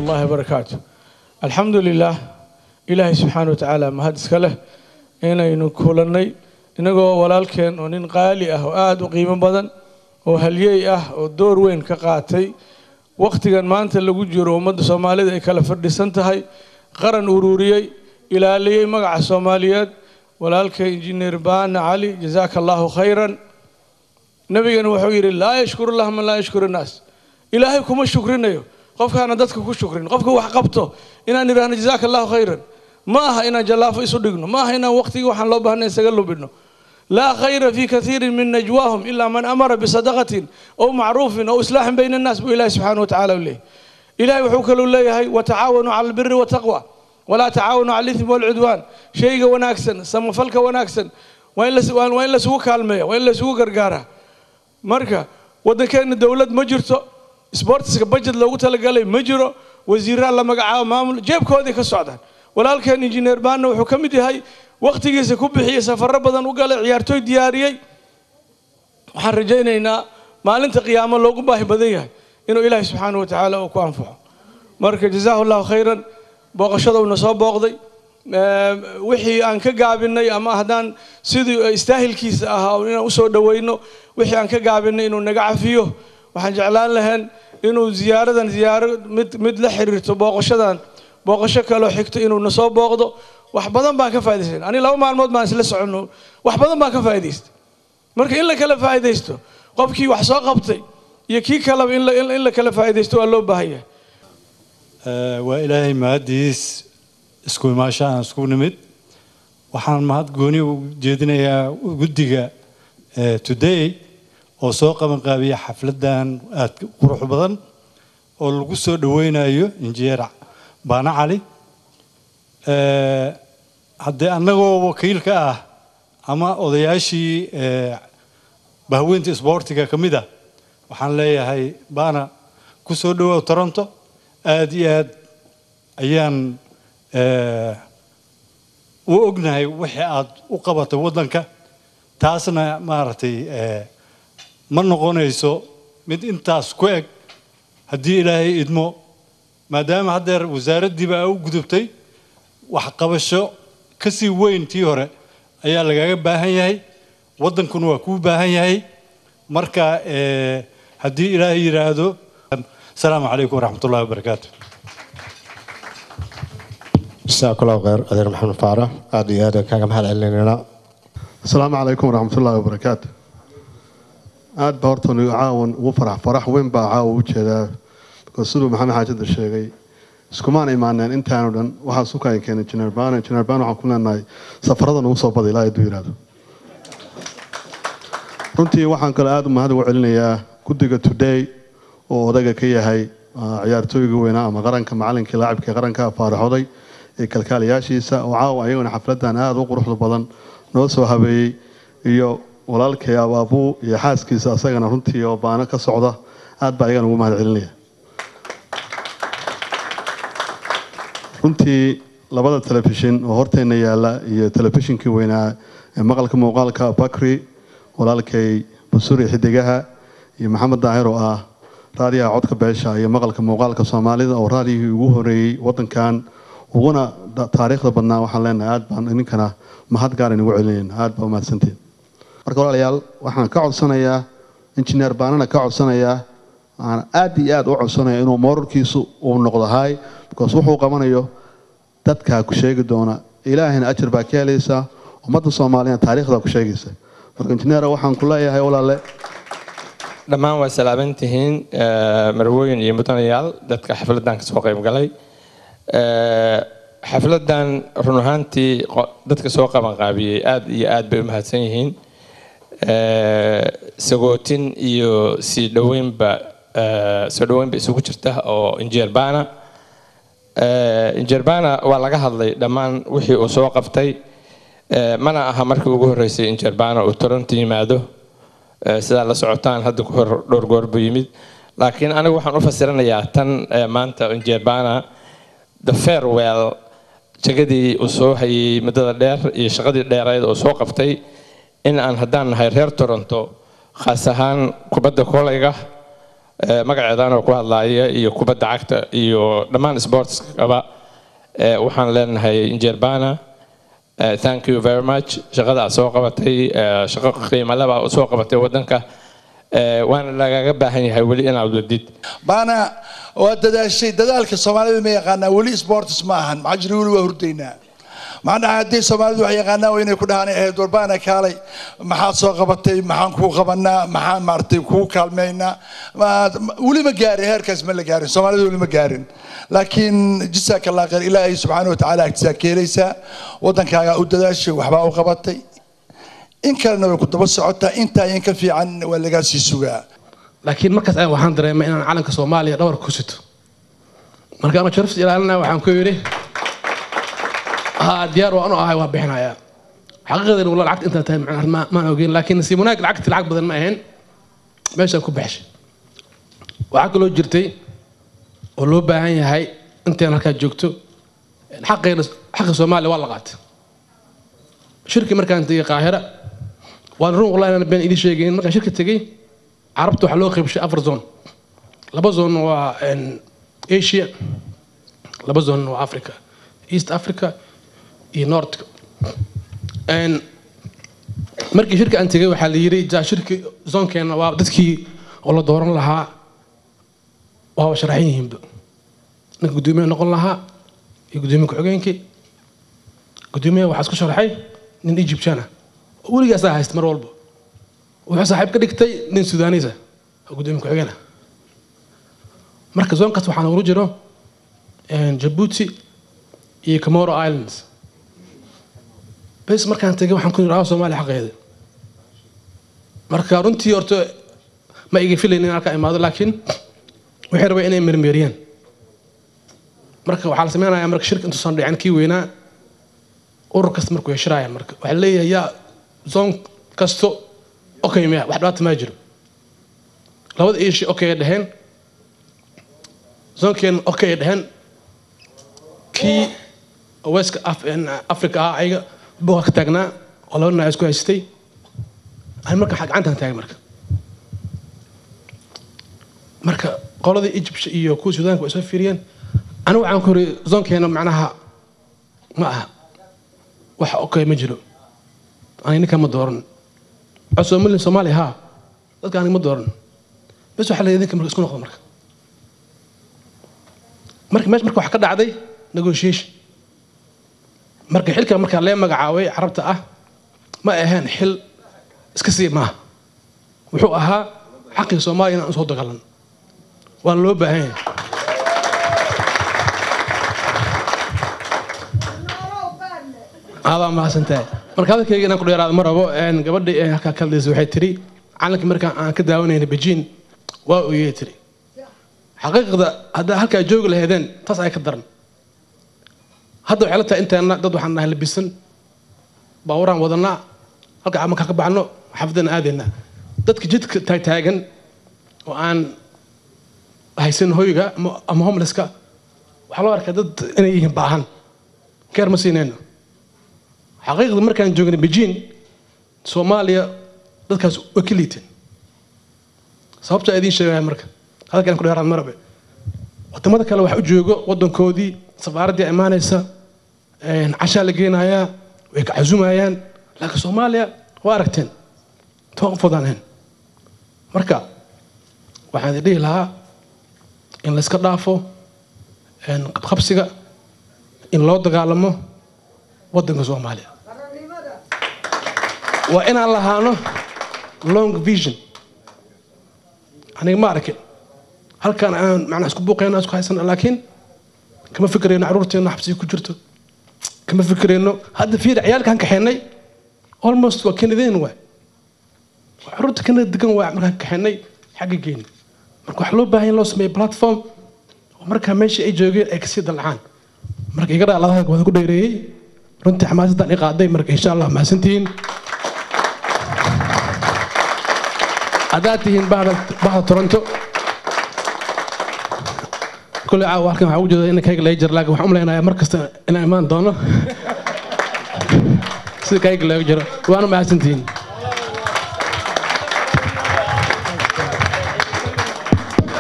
الله وبركاته الحمد لله إلهي سبحانه وتعالى ما هذا سكله إنا ينكولني إنجو ولالكن ونين قالي أه وآد وقيمة بدن وهليي أه ودور وين كقاتي وقت كان ما أنت اللي جرو ومد سومالي ذي كلا فردي سنتهاي قرن أوروريي إلى لي مقع الصوماليات ولالك إنجنير بان علي جزاك الله خيرا نبينا وحير لا يشكر الله من لا يشكر الناس إلهي كم شكرنا qofka aan dadka ku shukrin qofka wax qabto inaan idhaahno jazaaka allahu khayran ma aha inaan jallaafo isu dhigno ma aha inaan waqtigii waxaan loo baahnay isaga lubino laa khayra fi kathiirin min najwaahum ilaa man amara bisadaqatin aw macruufin aw islaaxin bayna annaas buu ilahi subxaana wa tacaala u leeyahy ilahi wuxuu kaluu leeyahay watacaawanuu cala albiri wataqwa walaa tacaawanuu cala alithmi walcudwaan shayga wanaagsan samafalka wanaagsan waa in lasugu kaalmeeya waa in lasugu gargaaraa marka waddankeenna dowlad ma jirto sbortiska budget loogu talagalay ma jiro wasiiraa la magacaabo maamul jeebkoodii ka socdaan walaalkeen injineer baanna wuxuu ka mid yahay wakhtigiisa ku bixiyey safarro badan u galay ciyaartooy diyaariyey waxaan rajaynaynaa maalinta qiyaamo loogu baahi badan yahay inuu ilaahay subxaana wa tacaala uu ku anfaco marka jazaahu allahu khayran booqashada uuna soo booqday wixii aan ka gaabinay ama haddaan sidii istaahilkiisa ahaa inaan usoo dhoweyno wixii aan ka gaabinay inuu naga cafiyo waxaan jeclaan lahayn inuu ziyaaradan ziyaaro mid mid la xiriirto booqashadan booqasho kaloo xigto inuu na soo booqdo wax badan baan ka faa'idaystay ani laba maalmood baan isla soconno wax badan baan ka faa'idaystay marka in la kala faa'iidaysto qofkii wax soo qabtay iyo kii kaleba in la in la kala faa'iidaysto waa loo baahan yahay waa ilaahay mahadiis isku imaashahan isku nimid waxaan mahad gooni u jeedinayaa guddiga today oo soo qaban qaabiya xafladan aad qurux badan oo lagu soo dhaweynayo injineer baana cali haddee annagoo wakiilka ah ama odayaashii bahweynta isboortiga ka mid ah waxaan leeyahay baana ku soo dhawaaw toronto aad iyo aad ayaan u ognahay wixii aad u qabatay waddanka taasna maaragtay ma noqonayso mid intaas ku eg haddii ilaahay idmo maadaama haddeer wasaaraddiiba aa u gudubtay waxqabasho ka sii weyn tii hore ayaa lagaga baahan yahay waddankuna waa kuu baahan yahay marka haddii ilaahay yidhaahdo asalaamu calaykum waraxmat ullahi wabarakaatu jasaak allahu khayr adeer maxamed faarax aada iyo aad kaaga mahad celinaynaa asalaamu calaykum waraxmat ullahi wabarakaatu aad baa horta nigu caawan ugu farax farax weyn baa caawa u jeedaa because siduu maxamed xaajada sheegay iskumaan imaaneen intaanu dhan waxaa sukaan keenay injineer baan injineer baan waxaan ku leenahay safarada nagu soo bada ilaa hadduu yidhaahdo runtii waxaan kaloo aada u mahad ugu celinayaa guddiga today oo odayga ka yahay ciyaartooyga weynaa ama qaranka macalinkii laacibkii qaranka faaraxoday iyo kalkaaliyaashiisa oo caawa ayaguna xafladan aada u quruxda badan noo soo habeeyey iyo walaalkay abaabuu iyo xaaskiisa asagana runtii oo baano ka socda aad baa ayagana ugu mahad celinaya runtii labada telefishin oo horteenna yaalla iyo telefishinkii weynaa ee maqalka muuqaalka bakri walaalkay busuri xidigaha iyo maxamed daahir oo ah raadiyaha codka beesha iyo maqalka muuqaalka soomaalida oo raadiyihii ugu horeeyey wadankan uguna taariikhda badnaa waxaan leenahay aad baan idinkana mahad gaar inugu celinayna aad baa umahadsantiin marka walaalayaal waxaan ka codsanayaa injineer baanana ka codsanayaa aan aad iyo aad u codsanaya inuu moorarkiisu uu noqdo hay because wuxuu qabanayo dadkaa ku sheegi doona ilaahina ajar baa ka helaysaa ummadda soomaaliyana taariikhdaa ku sheegaysa marka injineera waxaan ku leeyahay walaale dhammaan waa salaaban tihiin marwooyin iyo mudanayaal dadka xafladan kasoo qayb galay xafladan run ahaantii dadka soo qaban qaabiyey aad iyo aad bay u mahadsan yihiin sagootin iyo sii dhoweynba soo dhoweynba isugu jirta oo injeerbana injeerbana waa laga hadlay dhammaan wixii uu soo qabtay mana aha markii ugu horreysay injeerbana uu toronto yimaado sidaa la socotaan hadda ku hor dhowr goor buu yimid laakiin anigu waxaan u fasiranayaa tan maanta injeerbana the farewell jagadii uu soo hayay muddada dheer iyo shaqadii dheereed uu soo qabtay in aan haddaan nahay reer toronto khaas ahaan kubadda kolayga eh, magaceedanoo ku hadlaaya iyo kubadda cagta iyo dhammaan sportskaba eh, waxaan leenahay injerbana eh, thank you very much shaqada aad soo qabatay eh, shaqo qiimo leh baa soo qabatay waddanka eh, waana lagaga baahan yahay weli inaad wadid baana waa dadaashay dadaalka soomaalida ma yaqaanaa weli sports ma ahan maxaa jira weli waa hurdaynaa maxaa dhaca haddii soomaalidu wax yaqaanaa waa inay ku dhahaan ahayd warbaana kaalay maxaad soo qabatay maxaan kuu qabanaa maxaan maaragtay kuu kaalmaynaa Ma- weli ma gaarin heerkaas ma la gaarin soomaalida weli ma gaarin laakiin jisaaka allah khayr ilaahay subxaana wa tacaala agtisaa ka helaysaa waddankaagaa u dadaashay waxbaa u qabatay in kalena way ku daba socotaa intaa in ka fiican waa lagaa sii sugaa laakiin markaas ayaan waxaan dareemay inaan calanka soomaaliya dhabarka ku sito marka ama sharafta ilaalinaya waxaan ku yidhi haa diyaar waan u ahay waa bixinayaa xaqiiqadan wala lacagta intaa tahay macnaha ma- maan ogeyn laakiin nasiib wanaag lacagti lacag badan ma ahayn meeshaan ku baxshay waxaa kaloo jirtay oo loo baahan yahay intaan halkaa joogto xaqeena xaqa soomaaliya waa la qaatay shirki markaan tegay qaahira waan run wallahi inaan been idin sheegayn markaan shirka tegey carabta waxaa loo qaybshay afar zone laba zone waa een, asia laba zone waa africa east africa iyo north Een, markii shirka aan tegey waxaa la yidhi ja shirki zoonkeena waa dadkii oo la dooran lahaa waaba sharaxan yihiinba ninka guddoomiyaha noqon lahaa iyo guddoomiye ku-xigeenkii guddoomiyaha waxaa isku sharaxay nin egyptian ah oo weligaasaa haysta mar walba wuxuu saaxiib ka dhigtay nin sudaaniis ah oo guddoomiye ku-xigeen ah marka zoonkaas waxaa noogu jiro een, jabuuti iyo comoro islands bes markaan tegay waxaan ku yidhi soomaaliya xaqeeda marka runtii horta ma iga filayn in halkaa imaado laakiin waxay rabeen inay mermeeriyaan marka waxaa la sameynayaa marka shirka intuusan dhicin kii weynaa urur kasta markuu heshiraayaan marka waxaa leeyahay yaa zoon kasto okay miya wax dhibaata maa jiro labada iishi okay ay dheheen zoonkeena okay ay dheheen kii weska africa ah ayaga buuqa ka taagnaa oo laba dhinac isku haystay ani marka waxaa gacantaan taagay marka marka qoladii egypt iyo kuwa suudaanka way soo fiiriyeen anigu waxaan ku yiri zoonkeena macnaha ma aha wax okay ma jiro ani ninkan ma dooran cosomali soomaaliya haa dadka aniga ma dooran bes waxaa la idinka marka isku noqdo marka marka meesha marka wax ka dhacday negotiation marka xilka markaa lee magacaabay carabta ah ma ahayn xil iska sii maaha wuxuu ahaa xaqii soomaaliya inaan usoo dagaalan waana loo baahan yahay adaa mahadsantahay marka hadalkayga inaan ku dheeraado ma rabo een, gabadhii ee halkaa ka hadlaysa waxay tiri calankii markaan aan ka daawanayna beijing waa oyey tiri xaqiiqda haddaa halkaa joogi lahaydeen taas ay ka daran hadda waxay la tahay inteena dad waxaan nahay labisan baawaraan wadanaa halka camalka ka baxno xaafadana aadaynaa dadka jidka taagtaagan oo aan haysan hoyga ama- ama homelesska waxaa loo arkaa dad inay yihiin baahan keer ma siinayno xaqiiqda markaan joognay beijing soomaaliya dadkaas way ka liiteen sababta idiin sheegaya marka hadalkaan ku dheeraan marabe wadamada kale wax u joogo wadankoodii safaaraddii imaanaysa een, cashaa la geenayaa way ka casumayaan laakiin soomaaliya waa aragteen toon u fodaaneen marka waxaan idin dhihi lahaa in la iska dhaafo een, qabqabsiga in loo dagaalamo wadanka soomaaliya waa inaan lahaano long vision aniga ma arkin halkan aan macnaa isku buuqayna isku haysana laakiin kama fikirayno caruurteena xabsiga ku jirto kama fikirayno hadda fiir ciyaalkaan kaxeenay almost waa kanadeen waay waa caruurta kanada degan waa markaan kaxeenay xagga geyni marka waxaa loo baahan in loo sameeyo platform oo markaa meesha ay joogeen ay kasii dalacaan marka iga dhaaladaha wada ku dheereeyey runtii xamaasadaan i qaaday marka insha allah mahadsantihiin haddaad tihiin bahda bahda toronto كل عاو halkan waxaa ugu jeeda in kayga laga jiro laakiin waxaan u maleynayaa mar kasta inaan imaan doono sida kayga laga jiro waana mahadsantihiin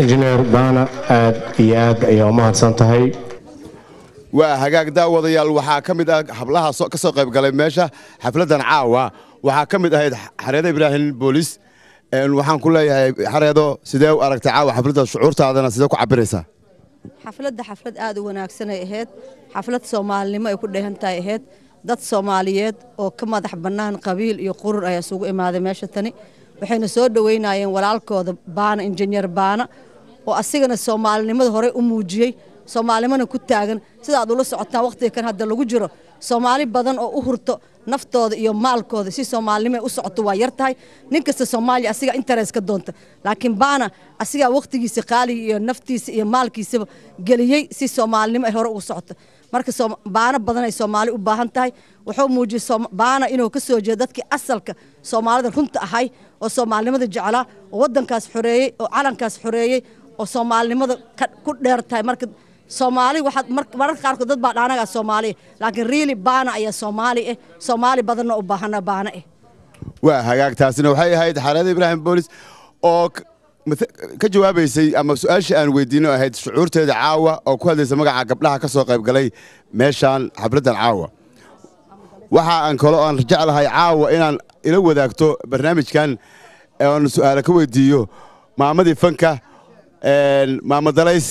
injineer baana aad iyo aad ayaa u mahadsan tahay waa hagaag daawadayaal waxaa ka mid ah hablaha soo- ka soo qayb galay meesha xafladdan caawa waxaa ka mid ahayd xareedo ibraahim boolis Een, waxaan ku leeyahay xareedo sidee u aragtay caawa xafladda shucuurtaadana sidee ku cabiraysaa xafladda xaflad aad u wanaagsan ay ahayd xaflad soomaalinimo ay ku dheehan tahay ahayd dad soomaaliyeed oo ka madax bannaan qabiil iyo qurur ayaa isugu imaaday meesha tani waxayna soo dhoweynayeen walaalkooda baana injineer baana oo asigana soomaalinimada horey u muujiyey soomaalinimana ku taagan sida aad ula socotaan wakhtiga kan hadda lagu jiro soomaali badan oo u hurto naftooda iyo maalkooda si soomaalinimo ay u socoto waa yar tahay nin kasta soomaaliya asigaa interes ka doonta laakiin baana asigaa wakhtigiisa qaaliga iyo naftiisa iyo maalkiisaba geliyey si soomaalinimo ay hore ugu socoto marka soom- baana badan ay soomaali u baahan tahay wuxuu muujiyey soom- baana inuu ka soo jeedo dadkii asalka soomaalida runta ahay oo soomaalinimada jeclaa oo waddankaas xoreeyey oo calankaas xoreeyey oo soomaalinimada ka- ku dheer tahay marka soomaali waxaad mar- mararka qaarkood dad baa dhaanagaa soomaaliya laakiin riili baana ayaa soomaali ah soomaali badanna u baahana baana ah waa hagaag taasina waxay ahayd xareedo ibraahim boolis oo k- mate- ka jawaabaysay ama su-aashii aan weydiino ahayd shucuurteeda caawa oo ku hadlaysa magaca gabdhaha ka soo qayb galay meeshaan xafladdan caawa waxa aan kale oo aan jeclahay caawa inaan ila wadaagto barnaamijkan oon su'aalo ka weydiiyo maamadii fanka een, maamo dalays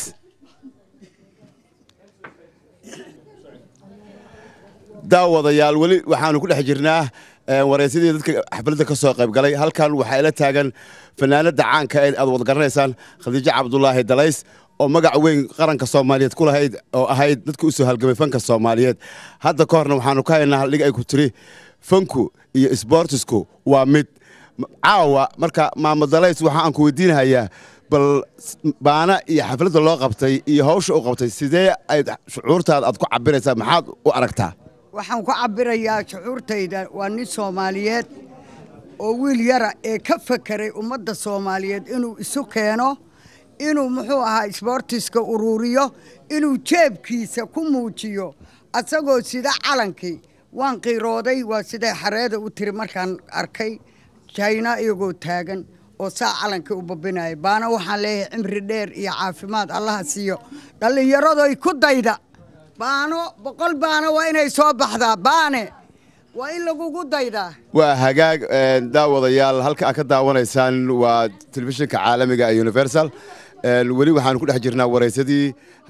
daawadayaal weli waxaanu ku dhex jirnaa ee, wareysadii dadka xafladda ka soo qayb galay halkan waxaa ila taagan fanaanada caanka ee aad wada garanaysaan khadiijo cabdulaahi dalays oo magac weyn qaranka soomaaliyeed ku lahayd oo ahayd dadka u soo halgamay fanka soomaaliyeed hadda ka horna waxaanu ka haynaa haldhig ay ku tiri fanku iyo isboortisku waa mid M- caawa marka maamo dalays waxa aan ku weydiinahayaa bal s- baana iyo xafladda loo qabtay iyo hawsha u qabtay sidee ay shucuurtaada aad ku cabiraysaa maxaad u aragtaa waxaan ku cabirayaa shucuurtayda waa nin soomaaliyeed oo wiil yara ee ka fakeray ummadda soomaaliyeed inuu isu keeno inuu muxuu ahaa isboortiska uruuriyo inuu jeebkiisa ku muujiyo asagoo sida calankii waan qiirooday waa siday xareeda u tiri markaan arkay jayna iyagoo taagan oo saa calankii u babinaya baana waxaan leeyahay cimri dheer iyo caafimaad allaha siiyo dhallinyaradoy ku dayda baano boqol baano waa inay soo baxdaa baane waa in lagugu daydaa waa hagaag een, daawadayaal halka aad ka daawanaysaan waa telefishinka caalamiga ee universal Een, weli waxaanu ku dhex jirnaa wareysadii